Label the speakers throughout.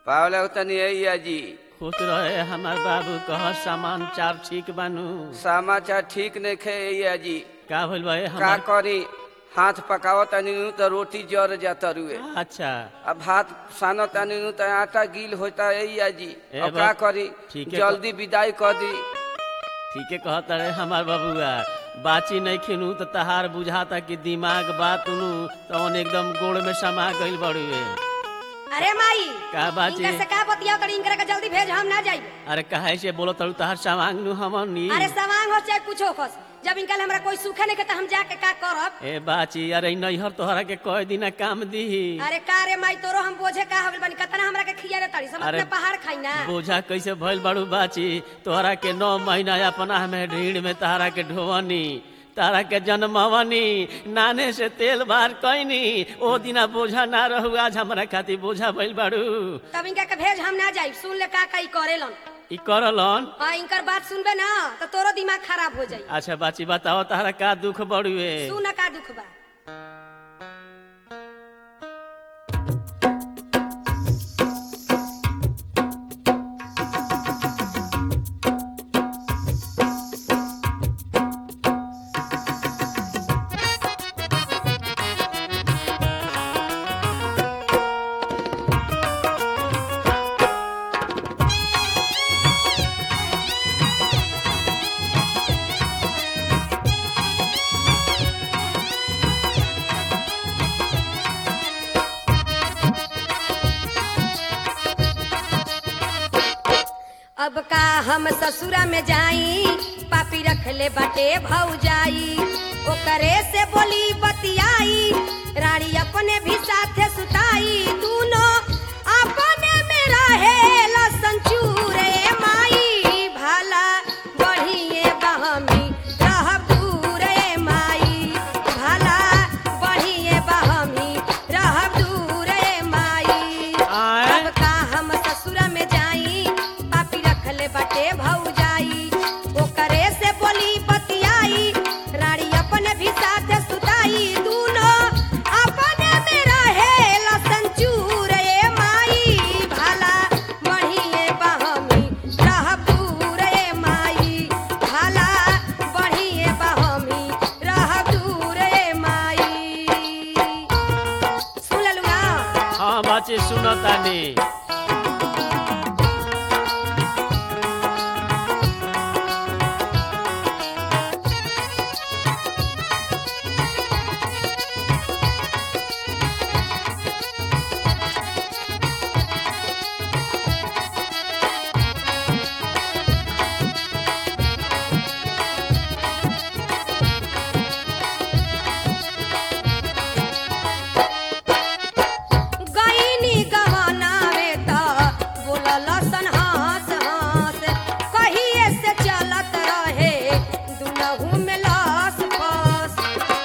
Speaker 1: पावला तनी अइया जी
Speaker 2: खुश रहे हमार बाबू कह सामान चार ठीक बानू
Speaker 1: समाचार ठीक नहीं खे अइया जी
Speaker 2: का भइल बा ए
Speaker 1: का
Speaker 2: हमार
Speaker 1: करी हाथ पकाव तनी नु तो रोटी जर जाता रुए
Speaker 2: अच्छा
Speaker 1: अब भात सानो तनी नु तो आटा गील होता अइया जी
Speaker 2: ए
Speaker 1: अब का
Speaker 2: बात-
Speaker 1: करी
Speaker 2: ठीक है
Speaker 1: जल्दी विदाई कर दी
Speaker 2: ठीके कहत रहे हमार बबुआ बाची नहीं खिनू तो तहार बुझाता कि दिमाग बात नु तो एकदम गोड़ में समा गइल बड़ुए
Speaker 3: अरे माई
Speaker 2: का बाची
Speaker 3: इनकर से का बतिया कर इनकर के जल्दी भेज हम ना जाइब
Speaker 2: अरे कहे से बोलो तड़ू तहार सामान नु हमन नी
Speaker 3: अरे सवांग हो चाहे कुछो खस जब इनका हमरा कोई सूखे नहीं के तो हम जाके का करब
Speaker 2: ए बाची अरे नैहर तोहरा के कई दिन काम दीही
Speaker 3: अरे का रे माई तोरो हम बोझे का हो गइल बानी कतना हमरा के खिया रे तड़ी समझ
Speaker 2: अरे-
Speaker 3: में पहाड़ खाई ना
Speaker 2: बोझा कैसे भइल बड़ू बाची तोहरा के नौ महीना अपना में ढीड़ में तारा के ढोवनी तारा के जन्मवनी नाने से तेल बार कैनी ओ दिना बोझा ना रहू आज हमरा खातिर बोझा भइल बाड़ू
Speaker 3: तब इनका के भेज हम ना जाइब सुन ले का का ई करेलन
Speaker 2: ई करलन
Speaker 3: हां इनकर बात सुनबे ना तो तोरो दिमाग खराब हो जाई
Speaker 2: अच्छा बाची बताओ तारा का दुख बड़ुए
Speaker 3: सुन का दुख बा अब का हम ससुरा में जाई पापी रख ले बाटे भौजाई ओकरे से बोली बतियाई रानी अपने भी साथे सुताई दूनो अपने में रहे लसन चूरे माई भाला बढ़िए बहमी रह दूरे माई भाला बढ़िए बहमी रह दूरे माई
Speaker 2: आए
Speaker 3: अब का हम ससुरा में जाई पापी रखले बाटे भौजाई ओकरे से बोली बतियाई रानी अपने भी साथ सुताई दूनो अपने में रहे लसन चूरे माई भाला बढ़िए बहमी रह दूरे माई भाला बढ़िए बहमी रह दूरे माई सुन लेलू ना
Speaker 2: हाँ बाची सुनो तानी
Speaker 3: गईनी गहना में त बोलल सन हंस हंस कहिए से चलत रहे दुनहु में लस फस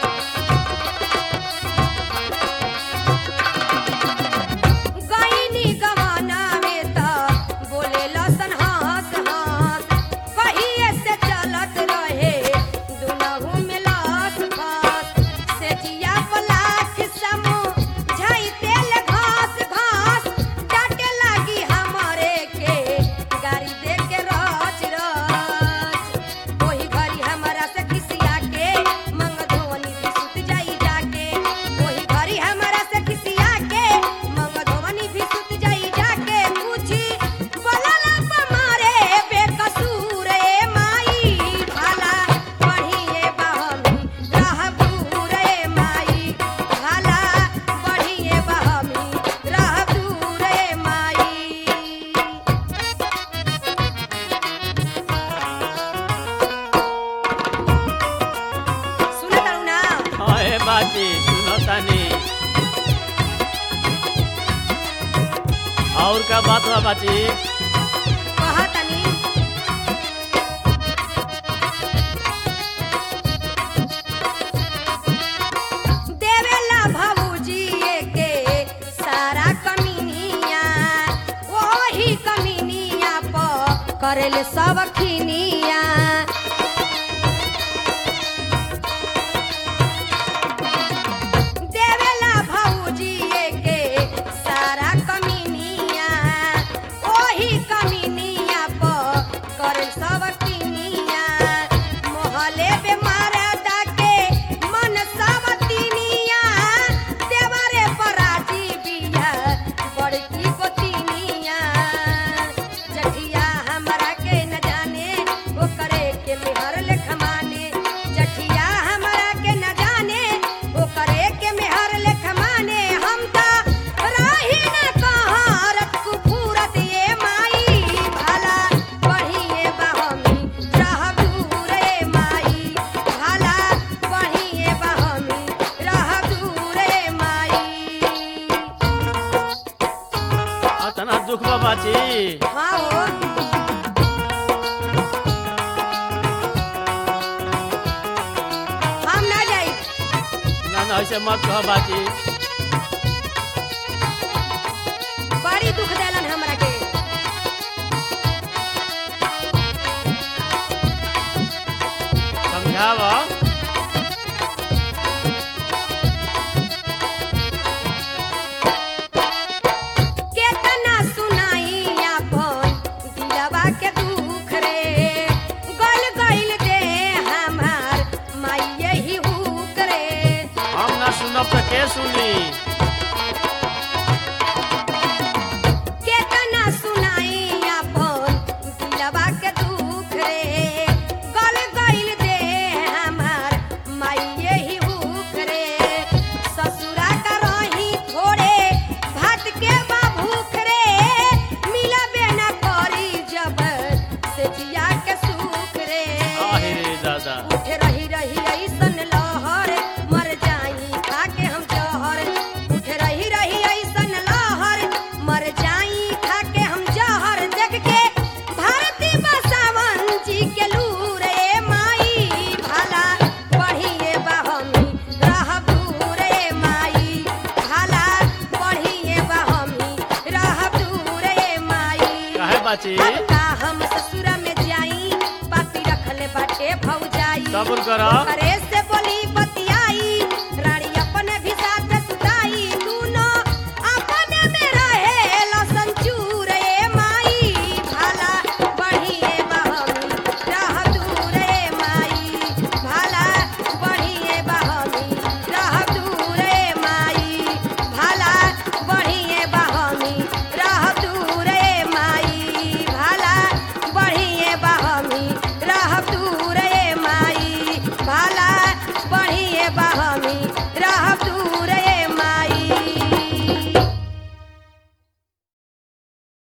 Speaker 3: गईनी गहना में त बोलेल सन हंस हंस कहिए से चलत रहे दुनहु में लस फस से जिया पलाख समू झाई तेल घास घास डाटे लागी हमरे के गाड़ी दे के रच रच ओही घरी हमरा से खिसिया के मंग धोनी भी सुत जाई जाके ओही घरी हमरा से खिसिया के मंग धोनी भी सुत जाई जाके पूछी बोलला पमारे बेकसूर ए माई भाला बढ़िए बहमी रहबूर ए माई भाला बढ़िए बहमी रहबूर ए माई सुनत रहू ना
Speaker 2: हाँ ए बाची सुनो तानी और का बात बा बाची
Speaker 3: कहतनी देवेला भौजी के सारा कमीनिया ओही कमीनिया प करेले सब खिनिया देवेला भौजी के सारा कमीनिया
Speaker 2: दुख बा बाची
Speaker 3: हाँ हो हम ना जाई
Speaker 2: ना ना ऐसे मत कह बाची
Speaker 3: बड़ी दुख देलन हमरा के
Speaker 2: समझाव
Speaker 3: केतना सुनाई अपन दिलवा के दुख रे गल गइल दे हमार माई ही हुक रे
Speaker 2: हम ना सुनब तो के सुनी
Speaker 3: केतना सुनाई अपन दिलवा के दुख रे गल गइल दे हमार माई ही हुक रे ससुरा का रही थोड़े भात के बा भूख रे मिलबे ना करी जब से जिया के सुख रे
Speaker 2: आहे रे दादा
Speaker 3: उठे रही रही ऐसन लहर मर जाई खा के हम जहर उठे रही रही ऐसन लहर मर जाई खा के हम जहर जग के भारती बसावन जी के लूर ए माई भला बढ़िए बहमी रहब दूर ए माई भला बढ़िए बहमी रहब दूर ए माई
Speaker 2: काहे बाची
Speaker 3: अब का हम ससुरा में जाई पापी रखले बाटे भौजाई
Speaker 2: सब्र करो।
Speaker 3: करे